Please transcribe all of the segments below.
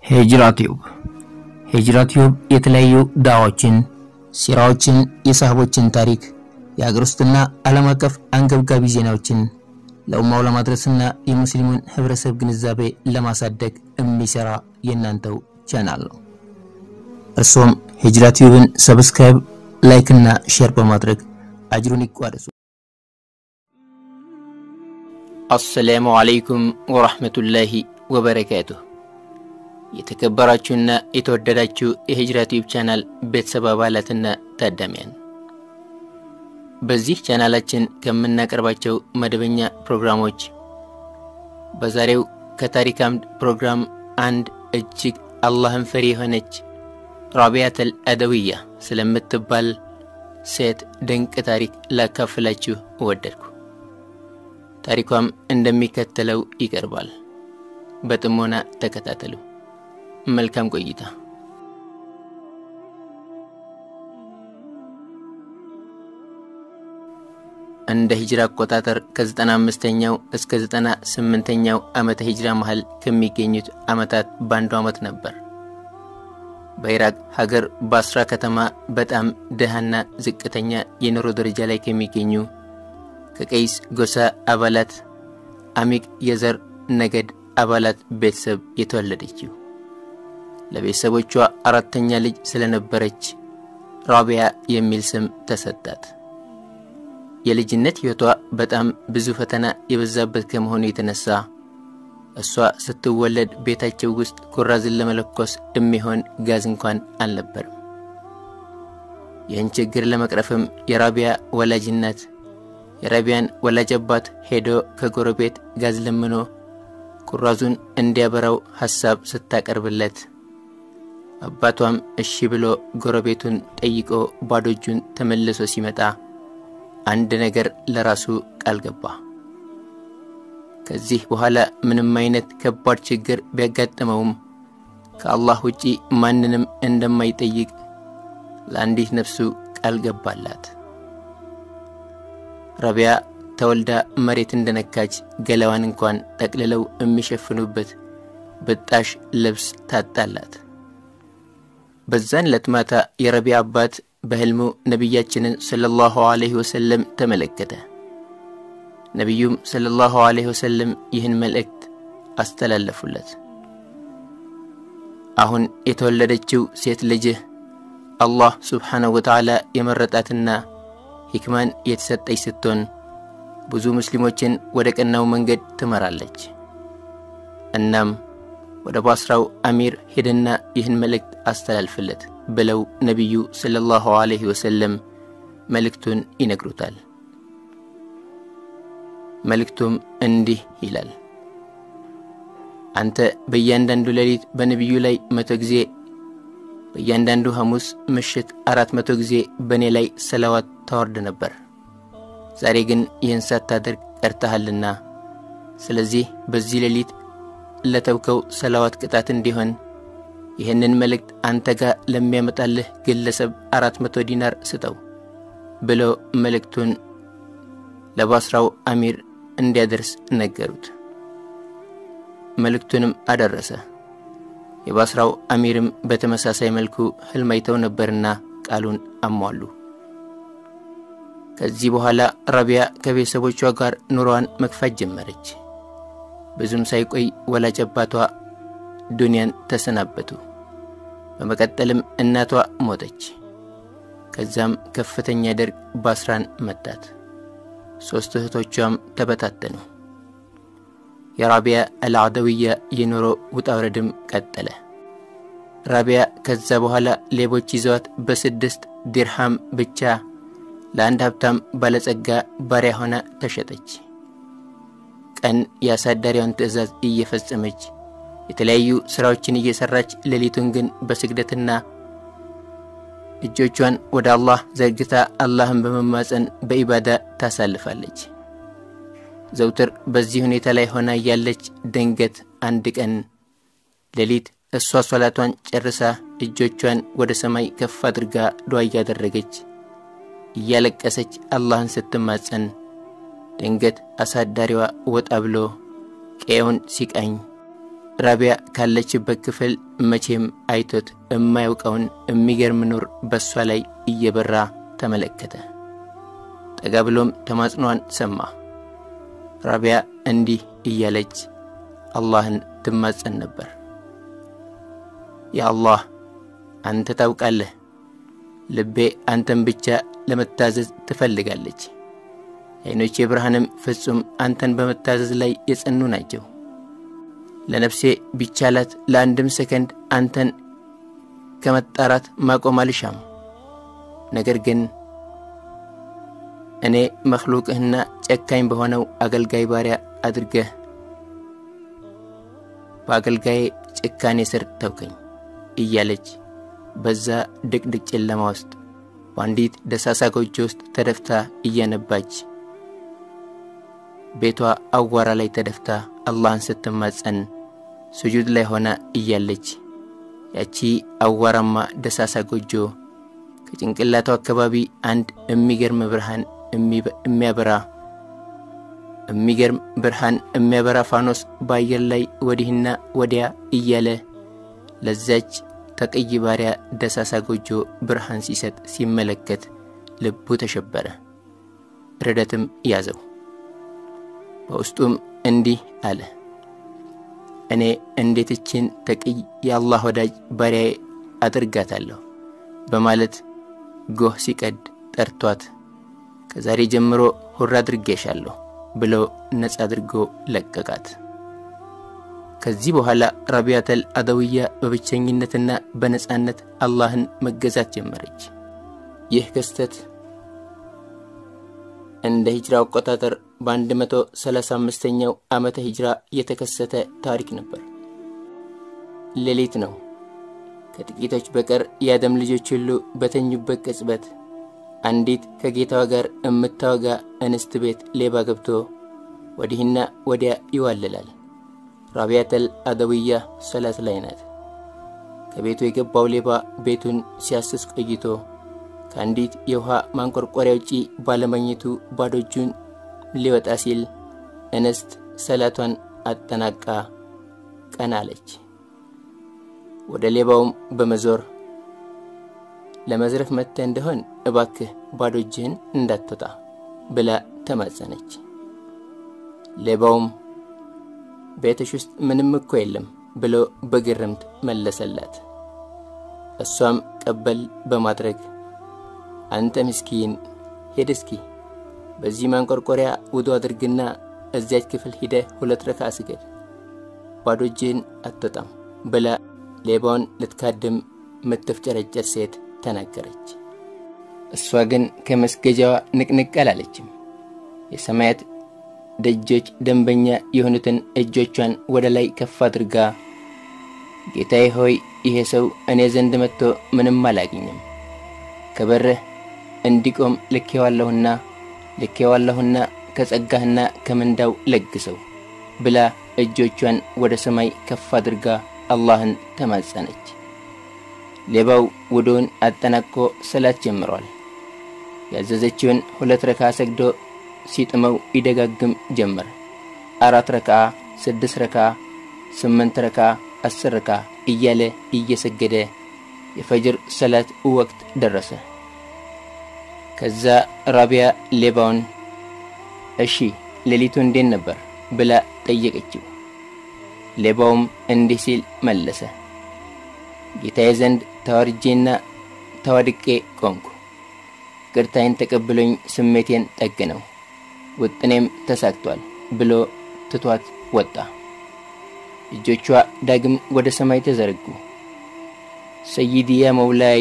ሂጅራ ቲዩብ ሂጅራ ቲዩብ የተለያዩ ዳዋዎችን፣ ሲራዎችን፣ የሳህቦችን ታሪክ፣ የሀገር ውስጥና ዓለም አቀፍ አንገብጋቢ ዜናዎችን ለኡማው ለማድረስና የሙስሊሙን ህብረተሰብ ግንዛቤ ለማሳደግ የሚሰራ የእናንተው ቻናል ነው። እርሶም ሂጅራ ቲዩብን ሰብስክራይብ፣ ላይክ እና ሼር በማድረግ አጅሩን ይቋደሱ። አሰላሙ አለይኩም ወራህመቱላሂ ወበረካቱሁ። የተከበራችሁና የተወደዳችሁ የሂጅራ ቲዩብ ቻናል ቤተሰብ አባላትና ታዳሚያን በዚህ ቻናላችን ከምናቀርባቸው መደበኛ ፕሮግራሞች በዛሬው ከታሪክ አምድ ፕሮግራም አንድ እጅግ አላህን ፈሪ የሆነች ራቢያተል አደውያ ስለምትባል ሴት ድንቅ ታሪክ ላካፍላችሁ እወደድኩ። ታሪኳም እንደሚከተለው ይቀርባል። በጥሞና ተከታተሉ። መልካም ቆይታ። እንደ ሂጅራ አቆጣጠር ከ95ኛው እስከ 98ኛው ዓመተ ሂጅራ መሃል ከሚገኙት ዓመታት በአንዱ ዓመት ነበር። በኢራቅ ሀገር ባስራ ከተማ በጣም ድሃና ዝቅተኛ የኑሮ ደረጃ ላይ ከሚገኙ ከቀይስ ጎሳ አባላት አሚቅ የዘር ነገድ አባላት ቤተሰብ የተወለደችው ለቤተሰቦቿ አራተኛ ልጅ ስለነበረች ራቢያ የሚል ስም ተሰጣት። የልጅነት ሕይወቷ በጣም ብዙ ፈተና የበዛበት ከመሆኑ የተነሳ እሷ ስትወለድ ቤታቸው ውስጥ ኩራዝን ለመለኮስ የሚሆን ጋዝ እንኳን አልነበርም። ይህን ችግር ለመቅረፍም የራቢያ ወላጅ እናት የራቢያን ወላጅ አባት ሄዶ ከጎረቤት ጋዝ ለምኖ ኩራዙን እንዲያበራው ሐሳብ ስታቀርብለት አባቷም እሺ ብሎ ጎረቤቱን ጠይቆ ባዶ እጁን ተመልሶ ሲመጣ አንድ ነገር ለራሱ ቃል ገባ። ከዚህ በኋላ ምንም አይነት ከባድ ችግር ቢያጋጥመውም ከአላህ ውጪ ማንንም እንደማይጠይቅ ለአንዲት ነፍሱ ቃል ገባላት። ረቢያ ተወልዳ መሬት እንደነካች ገላዋን እንኳን ጠቅልለው የሚሸፍኑበት ብጣሽ ልብስ ታጣላት። በዛን ዕለት ማታ የረቢያ አባት በሕልሙ ነቢያችንን ሰለላሁ ዐለይሂ ወሰለም ተመለከተ። ነቢዩም ሰለላሁ ዐለይሂ ወሰለም ይህን መልእክት አስተላለፉለት። አሁን የተወለደችው ሴት ልጅህ አላህ ሱብሓነሁ ወተዓላ የመረጣትና ሂክማን የተሰጠች ስትሆን ብዙ ሙስሊሞችን ወደ ቀናው መንገድ ትመራለች። እናም ወደ ባስራው አሚር ሄደና ይህን መልእክት አስተላልፍለት ብለው ነቢዩ ሰለላሁ ዐለይሂ ወሰለም መልእክቱን ይነግሩታል። መልእክቱም እንዲህ ይላል። አንተ በእያንዳንዱ ሌሊት በነቢዩ ላይ መቶ ጊዜ በእያንዳንዱ ሐሙስ ምሽት አራት መቶ ጊዜ በእኔ ላይ ሰላዋት ታወርድ ነበር። ዛሬ ግን ይህን ሳታደርግ ቀርተሃልና፣ ስለዚህ በዚህ ሌሊት ለተውከው ሰላዋት ቅጣት እንዲሆን ይህንን መልእክት አንተ ጋር ለሚያመጣልህ ግለሰብ አራት መቶ ዲናር ስጠው ብሎ መልእክቱን ለባስራው አሚር እንዲያደርስ ነገሩት። መልእክቱንም አደረሰ። የባስራው አሚርም በተመሳሳይ መልኩ ሕልም አይተው ነበርና ቃሉን አሟሉ። ከዚህ በኋላ ረቢያ ከቤተሰቦቿ ጋር ኑሮዋን መግፋት ጀመረች። ብዙም ሳይቆይ ወላጅ አባቷ ዱንያን ተሰናበቱ። በመቀጠልም እናቷ ሞተች። ከዛም ከፍተኛ ደርግ ባስራን መታት። ሦስት እህቶቿም ተበታተኑ። የራቢያ አልዓደውያ የኑሮ ውጣ ውረድም ቀጠለ። ራቢያ ከዛ በኋላ ሌቦች ይዘዋት በስድስት ዲርሃም ብቻ ለአንድ ሀብታም ባለጸጋ ባሪያ ሆና ተሸጠች። ቀን የአሳዳሪዋን ትዕዛዝ እየፈጸመች የተለያዩ ሥራዎችን እየሠራች ሌሊቱን ግን በስግደትና እጆቿን ወደ አላህ ዘርግታ አላህን በመማፀን በኢባዳ ታሳልፋለች። ዘውትር በዚህ ሁኔታ ላይ ሆና እያለች ድንገት አንድ ቀን ሌሊት እሷ ሶላቷን ጨርሳ እጆቿን ወደ ሰማይ ከፍ አድርጋ ዱዓ እያደረገች እያለቀሰች አላህን ስትማጸን ድንገት አሳዳሪዋ ወጣ ብሎ ቀየውን ሲቃኝ ራቢያ ካለችበት ክፍል መቼም አይቶት የማያውቀውን የሚገርም ኑር በእሷ ላይ እየበራ ተመለከተ። ጠጋ ብሎም ተማጽኗን ሰማ። ራቢያ እንዲህ እያለች አላህን ትማጸን ነበር። ያ አላህ አንተ ታውቃለህ፣ ልቤ አንተን ብቻ ለመታዘዝ ትፈልጋለች። የዓይኖቼ ብርሃንም ፍጹም አንተን በመታዘዝ ላይ የጸኑ ናቸው። ለነፍሴ ቢቻላት ለአንድም ሰከንድ አንተን ከመጣራት ማቆም አልሻም። ነገር ግን እኔ መክሉቅህና ጨካኝ በሆነው አገልጋይ ባሪያ አድርገህ በአገልጋዬ ጭካኔ ስር ተውከኝ እያለች በዛ ድቅድቅ ጨለማ ውስጥ በአንዲት ደሳሳ ጎጆ ውስጥ ተደፍታ እያነባች ቤቷ አዋራ ላይ ተደፍታ አላህን ስትማጸን ስጁድ ላይ ሆና እያለች ያቺ አዋራማ ደሳሳ ጎጆ ከጭንቅላቷ አካባቢ አንድ የሚገርም ብርሃን የሚያበራ የሚገርም ብርሃን የሚያበራ ፋኖስ በአየር ላይ ወዲህና ወዲያ እያለ ለዛች ተቀይ ባሪያ ደሳሳ ጎጆ ብርሃን ሲሰጥ ሲመለከት ልቡ ተሸበረ፣ ርደትም ያዘው። በውስጡም እንዲህ አለ፣ እኔ እንዴት እችን ተቅይ የአላህ ወዳጅ ባሪያዬ አድርጋታለሁ በማለት ጎህ ሲቀድ ጠርቷት ከዛሬ ጀምሮ ሁር አድርጌሻለሁ ብሎ ነጻ አድርጎ ለቀቃት። ከዚህ በኋላ ረቢያተል አደውያ በብቸኝነትና በነጻነት አላህን መገዛት ጀመረች። ይህ ክስተት እንደ ሂጅራ አቆጣጠር በ135ኛው ዓመተ ሂጅራ የተከሰተ ታሪክ ነበር። ሌሊት ነው። ከጥቂቶች በቀር የአደም ልጆች ሁሉ በተኙበት ቅጽበት አንዲት ከጌታዋ ጋር የምታወጋ እንስት ቤት ሌባ ገብቶ ወዲህና ወዲያ ይዋልላል። ራቢያተል አደውያ ሰላት ላይ ናት። ከቤቱ የገባው ሌባ ቤቱን ሲያስስ ቆይቶ ከአንዲት የውሃ ማንቆርቆሪያ ውጪ ባለመኝቱ ባዶ እጁን ሊወጣ ሲል እንስት ሰላቷን አጠናቃ ቀና አለች። ወደ ሌባውም በመዞር ለመዝረፍ መጥተህ እንደሆን እባክህ ባዶ እጅህን እንዳትወጣ ብላ ተማጸነች። ሌባውም ቤትሽ ውስጥ ምንም እኮ የለም ብሎ በግርምት መለሰላት። እሷም ቀበል በማድረግ አንተ ምስኪን ሄድ እስኪ በዚህ ማንቆርቆሪያ ውዶ አድርግና እዚያች ክፍል ሂደህ ሁለት ረካ ስገድ፣ ባዶ እጅህን አትወጣም ብላ ሌባውን ልትካድም ምትፍጨረጨር ሴት ተናገረች። እሷ ግን ከመስገጃዋ ንቅንቅ አላለችም። የሰማያት ደጆች ደንበኛ የሆኑትን እጆቿን ወደ ላይ ከፍ አድርጋ ጌታዬ ሆይ ይሄ ሰው እኔ ዘንድ መጥቶ ምንም አላገኘም፣ ከበርህ እንዲቆም ልኬዋለሁና ልኬዋለሁና ከጸጋህና ከምንዳው ለግሰው ብላ እጆቿን ወደ ሰማይ ከፍ አድርጋ አላህን ተማጸነች። ሌባው ውዶውን አጠናቆ ሰላት ጀምሯል። ያዘዘችውን ሁለት ረካ ሰግዶ ሲጥመው ይደጋግም ጀመር። አራት ረካ፣ ስድስት ረካ፣ ስምንት ረካ፣ አስር ረካ እያለ እየሰገደ የፈጅር ሰላት ወቅት ደረሰ። ከዛ ራቢያ ሌባውን እሺ ሌሊቱ እንዴት ነበር ብላ ጠየቀችው። ሌባውም እንዲህ ሲል መለሰ። ጌታዬ ዘንድ ተዋርጄና ተዋድቄ ቆምኩ። ቅርታዬን ተቀብሎኝ ስሜቴን ጠግነው ውጥኔም ተሳክቷል ብሎ ትቷት ወጣ። እጆቿ ዳግም ወደ ሰማይ ተዘረጉ። ሰይድያ መውላይ፣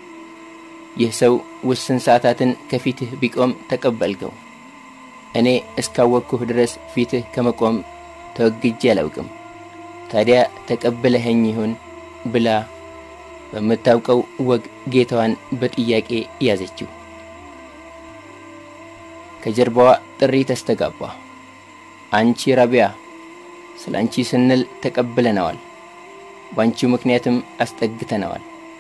ይህ ሰው ውስን ሰዓታትን ከፊትህ ቢቆም ተቀበልከው። እኔ እስካወቅኩህ ድረስ ፊትህ ከመቆም ተወግጄ አላውቅም። ታዲያ ተቀብለኸኝ ይሁን ብላ በምታውቀው ወግ ጌታዋን በጥያቄ ያዘችው። ከጀርባዋ ጥሪ ተስተጋባ። አንቺ ራቢያ፣ ስለ አንቺ ስንል ተቀብለነዋል፣ በአንቺው ምክንያትም አስጠግተነዋል።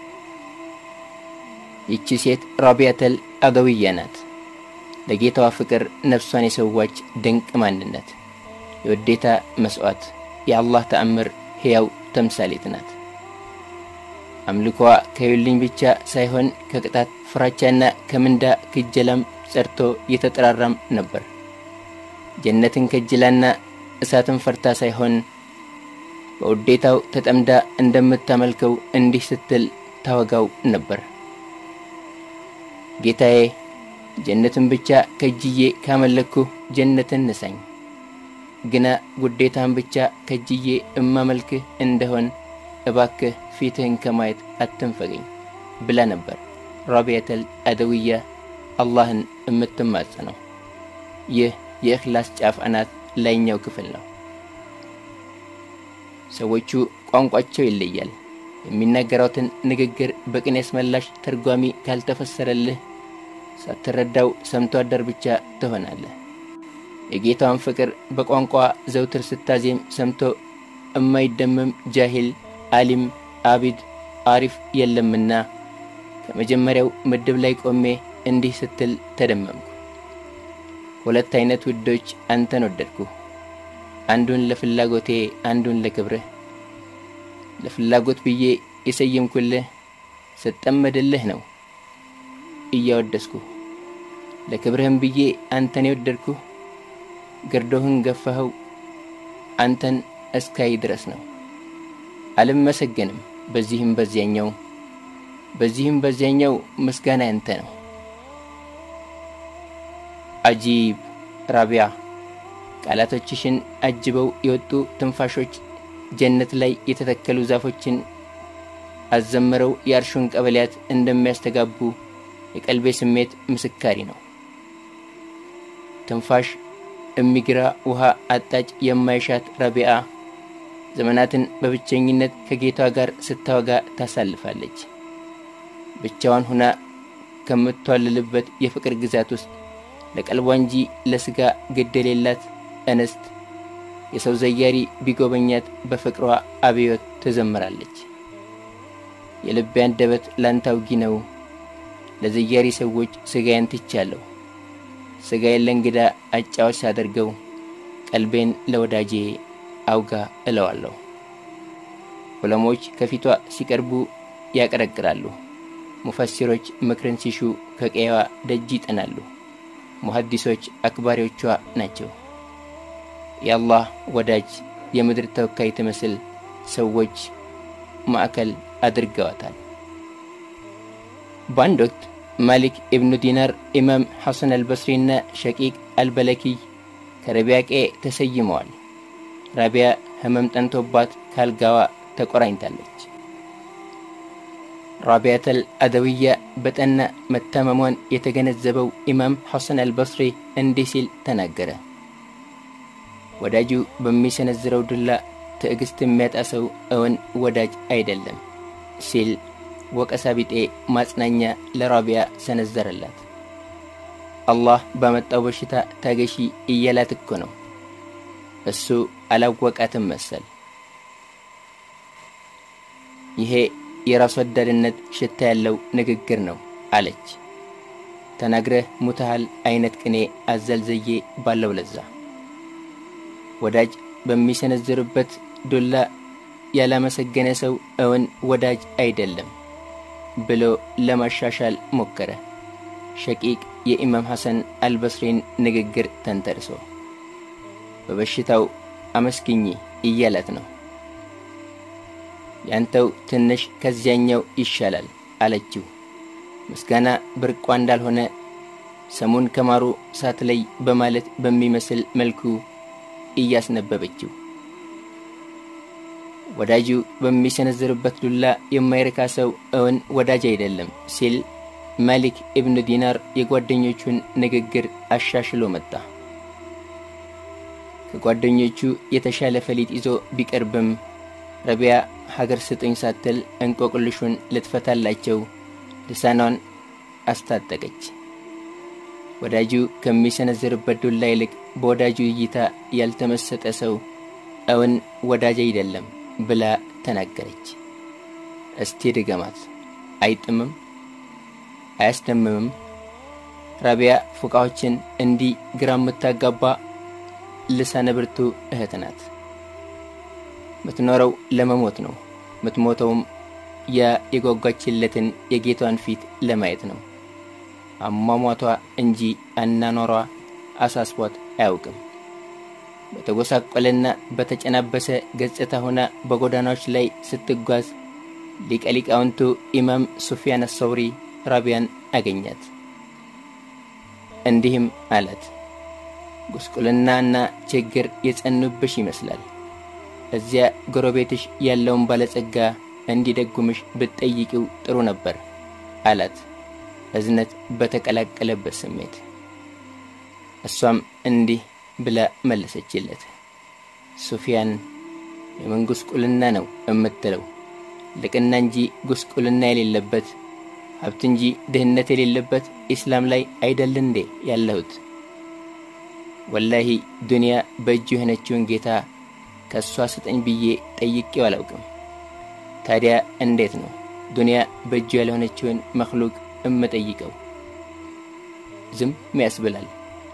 ይቺ ሴት ራቢያተል አደውያ ናት። ለጌታዋ ፍቅር ነፍሷን የሰዋች ድንቅ ማንነት፣ የውዴታ መሥዋዕት፣ የአላህ ተአምር ሕያው ተምሳሌት ናት። አምልኳ ከዩልኝ ብቻ ሳይሆን ከቅጣት ፍራቻና ከምንዳ ክጀላም ጸድቶ የተጠራራም ነበር። ጀነትን ከጅላና እሳትን ፈርታ ሳይሆን በውዴታው ተጠምዳ እንደምታመልከው እንዲህ ስትል ታወጋው ነበር። ጌታዬ ጀነትን ብቻ ከጅዬ ካመለክኩ ጀነትን ንሳኝ፣ ግና ውዴታን ብቻ ከጅዬ እማመልክህ እንደሆን እባክህ ፊትህን ከማየት አትንፈገኝ ብላ ነበር ራቢያተል አደውያ አላህን የምትማጸነው። ይህ የእኽላስ ጫፍ አናት ላይኛው ክፍል ነው። ሰዎቹ ቋንቋቸው ይለያል። የሚናገራትን ንግግር በቅኔ አስመላሽ ተርጓሚ ካልተፈሰረልህ ሳትረዳው ሰምቶ አደር ብቻ ትሆናለህ። የጌታዋን ፍቅር በቋንቋ ዘውትር ስታዜም ሰምቶ እማይደመም ጃሂል፣ አሊም፣ አቢድ፣ አሪፍ የለምና ከመጀመሪያው ምድብ ላይ ቆሜ እንዲህ ስትል ተደመምኩ። ሁለት አይነት ውዶች አንተን ወደድኩ፣ አንዱን ለፍላጎቴ፣ አንዱን ለክብርህ። ለፍላጎት ብዬ የሰየምኩልህ ስጠመድልህ ነው እያወደስኩ፣ ለክብርህም ብዬ አንተን የወደድኩ ግርዶህን ገፋኸው አንተን እስካይ ድረስ ነው። አልመሰገንም በዚህም በዚያኛው በዚህም በዚያኛው ምስጋና ያንተ ነው። አጂብ ራቢያ ቃላቶችሽን አጅበው የወጡ ትንፋሾች ጀነት ላይ የተተከሉ ዛፎችን አዘምረው የአርሹን ቀበሌያት እንደሚያስተጋቡ የቀልቤ ስሜት ምስካሪ ነው። ትንፋሽ እሚግራ ውሃ አጣጭ የማይሻት ረቢዓ ዘመናትን በብቸኝነት ከጌቷ ጋር ስታወጋ ታሳልፋለች። ብቻዋን ሁና ከምትዋልልበት የፍቅር ግዛት ውስጥ ለቀልቧ እንጂ ለሥጋ ግድ የሌላት እንስት የሰው ዘያሪ ቢጎበኛት በፍቅሯ አብዮት ትዘምራለች። የልቤ አንደበት ላንተ አውጊ ነው፣ ለዘያሪ ሰዎች ሥጋዬን ትቻለሁ። ሥጋዬን ለእንግዳ አጫዋች ሳደርገው ቀልቤን ለወዳጄ አውጋ እለዋለሁ። ዑለሞች ከፊቷ ሲቀርቡ ያቀረቅራሉ። ሙፈሲሮች ምክርን ሲሹ ከቀየዋ ደጅ ይጠናሉ። ሙሐዲሶች አክባሪዎቿ ናቸው። የአላህ ወዳጅ የምድር ተወካይ ትመስል ሰዎች ማዕከል አድርገዋታል። በአንድ ወቅት ማሊክ ኢብኑ ዲናር፣ ኢማም ሐሰን አልበስሪና ሸቂቅ አልበለኪይ ከረቢያ ቀዬ ተሰይመዋል። ራቢያ ህመም ጠንቶባት ካልጋዋ ተቆራኝታለች። ራቢያተል አደውያ በጠና መታመሟን የተገነዘበው ኢማም ሐሰን አልበስሪ እንዲህ ሲል ተናገረ። ወዳጁ በሚሰነዝረው ዱላ ትዕግስት የሚያጣ ሰው እውን ወዳጅ አይደለም ሲል ወቀሳ ቢጤ ማጽናኛ ለራቢያ ሰነዘረላት። አላህ ባመጣው በሽታ ታገሺ እያላት እኮ ነው። እሱ አላወቃትም መሰል። ይሄ የራስ ወዳድነት ሽታ ያለው ንግግር ነው አለች። ተናግረህ ሙታሃል አይነት ቅኔ አዘል ዘዬ ባለው ለዛ ወዳጅ በሚሰነዝርበት ዱላ ያላመሰገነ ሰው እውን ወዳጅ አይደለም ብሎ ለማሻሻል ሞከረ። ሸቂቅ የኢማም ሐሰን አልበስሪን ንግግር ተንተርሶ በበሽታው አመስግኚ እያላት ነው። ያንተው ትንሽ ከዚያኛው ይሻላል አለችው። ምስጋና ብርቋ እንዳልሆነ ሰሙን ከማሩ ሳትለይ በማለት በሚመስል መልኩ እያስነበበችው ወዳጁ በሚሰነዝርበት ዱላ የማይረካ ሰው እውን ወዳጅ አይደለም ሲል ማሊክ ኢብኑ ዲናር የጓደኞቹን ንግግር አሻሽሎ መጣ። ከጓደኞቹ የተሻለ ፈሊጥ ይዞ ቢቀርብም ረቢያ ሀገር ስጥኝ ሳትል እንቆቅልሹን ልትፈታላቸው ልሳኗን አስታጠቀች። ወዳጁ ከሚሰነዝርበት ዱላ ይልቅ በወዳጁ እይታ ያልተመሰጠ ሰው እውን ወዳጅ አይደለም ብላ ተናገረች። እስቲ ድገማት። አይጥምም? አያስደምምም? ራቢያ ፉቃዎችን እንዲህ ግራ የምታጋባ ልሳነ ብርቱ እህት ናት። ምትኖረው ለመሞት ነው። ምትሞተውም ያ የጓጓችለትን የጌቷን ፊት ለማየት ነው። አሟሟቷ እንጂ አናኗሯ አሳስቧት አያውቅም። በተጎሳቆለና በተጨናበሰ ገጽታ ሆና በጎዳናዎች ላይ ስትጓዝ ሊቀ ሊቃውንቱ ኢማም ሱፊያን አሰውሪ ራቢያን አገኛት። እንዲህም አላት፣ ጉስቁልናና ችግር የጸኑብሽ ይመስላል። እዚያ ጎረቤትሽ ያለውን ባለጸጋ እንዲደጉምሽ ብትጠይቂው ጥሩ ነበር አላት፣ እዝነት በተቀላቀለበት ስሜት። እሷም እንዲህ ብላ መለሰችለት፣ ሱፊያን የምን ጉስቁልና ነው እምትለው? ልቅና እንጂ ጉስቁልና የሌለበት ሀብት እንጂ ድህነት የሌለበት ኢስላም ላይ አይደል እንዴ ያለሁት? ወላሂ ዱንያ በእጁ የሆነችውን ጌታ ከእሷ ስጠኝ ብዬ ጠይቄው አላውቅም። ታዲያ እንዴት ነው ዱንያ በእጁ ያልሆነችውን መክሉቅ እምጠይቀው? ዝም ያስብላል።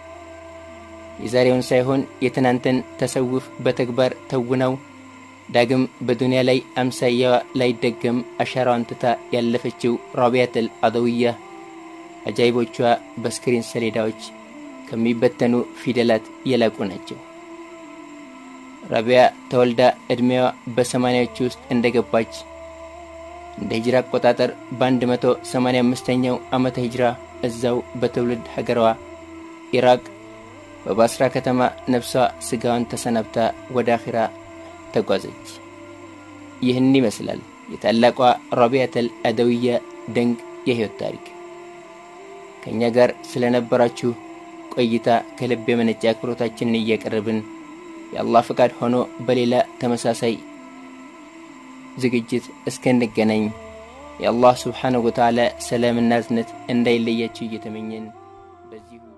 የዛሬውን ሳይሆን የትናንትን ተሰውፍ በተግባር ተውነው ዳግም በዱንያ ላይ አምሳያዋ ላይደገም አሻራዋን ትታ ያለፈችው ራቢያተል አደውያ አጃይቦቿ በስክሪን ሰሌዳዎች ከሚበተኑ ፊደላት የላቁ ናቸው። ራቢያ ተወልዳ ዕድሜዋ በሰማንያዎቹ ውስጥ እንደገባች እንደ ሂጅራ አቆጣጠር በ185ኛው ዓመተ ሂጅራ እዛው በትውልድ ሀገሯ ኢራቅ በባስራ ከተማ ነፍሷ ሥጋዋን ተሰናብታ ወደ አኺራ ተጓዘች። ይህን ይመስላል የታላቋ ራቢያተል አደውያ ድንቅ የሕይወት ታሪክ። ከእኛ ጋር ስለነበራችሁ ቆይታ ከልብ የመነጨ አክብሮታችንን እያቀረብን የአላህ ፈቃድ ሆኖ በሌላ ተመሳሳይ ዝግጅት እስከንገናኝ የአላህ ስብሓነሁ ወተዓላ ሰላምና እዝነት እንዳይለያችሁ እየተመኘን በዚሁ